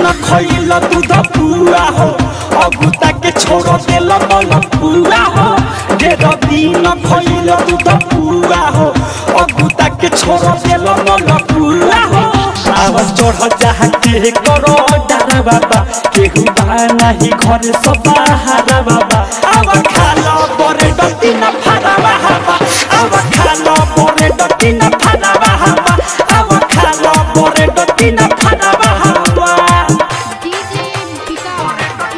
दिन खइल दूध पुआ हो अगुता के छोड़ देल मन पुआ हो ढेर दिन खइल दूध पुआ हो अगुता के छोड़ देल मन पुआ हो आवाज चढ़ जहाँ के करो डारा बाबा केहू बा नाही घर सबा हारा बाबा आव खालो बरे डटी न फारा बाबा आव खालो बरे डटी न फारा बाबा आव खालो बरे डटी न फारा बाबा DJ Picard.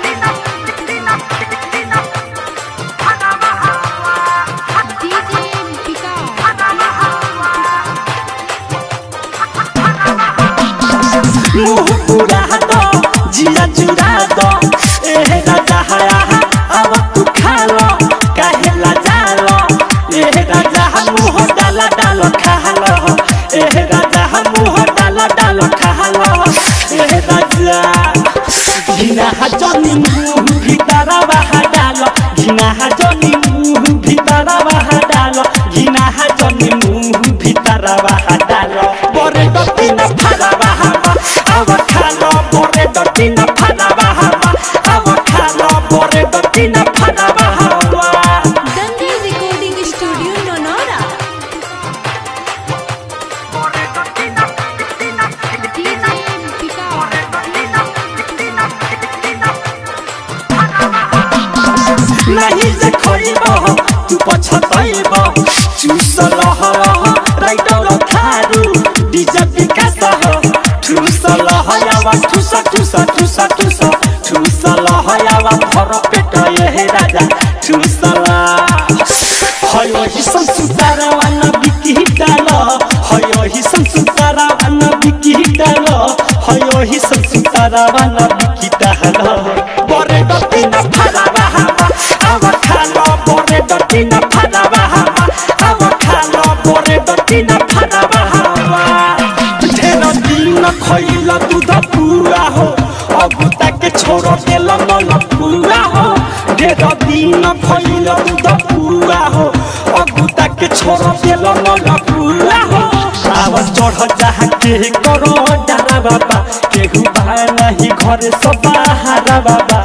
DJ Picard. मुँह पूरा दो जिया चुरा दो एहे राजा हया अब तू खा लो काहे ला जालो एहे राजा हम मुँह डाला डालो खा लो एहे राजा हम मुँह डाला डालो खा लो एहे राजा घिना जनी मुँह भितरा बाहा डालो घिना जनी मुँह भितरा बाहा डालो घिना जनी मुँह भितरा बाहा डालो बरे डटी न फारा बाहा अब खालो बरे डटी न फारा बाहा अब खालो बरे डटी न फारा बाहा Dangal Recording Studio Nonora. DJ Picard. नहीं जे खोइब तू पछतैब चुसल राइटर थारू डीजे विकास ठुसल हयावा ठुस ठुस ठुस ठुस ठुसल हयावा भर पेट ये राजा ठुसल हयो हि संसुतारा वन बिकी डाल हयो हि संसुतारा वन बिकी डाल हयो हि संसुतारा वन बिकी डाल बरे डटी न फारा बाहा अब खालो बरे डटी न फारा बाहा अब खालो बरे डटी न फारा बाहा ढेर दिन खइल दूध पुआ हो अगुता के छोड़ देल मन पुआ हो ढेर दिन खइल दूध पुआ हो अगुता के छोड़ देल मन पुआ हो आवाज चढ़ जहाँ के करो डारा बाबा केहू बा नहीं घर सबा हारा बाबा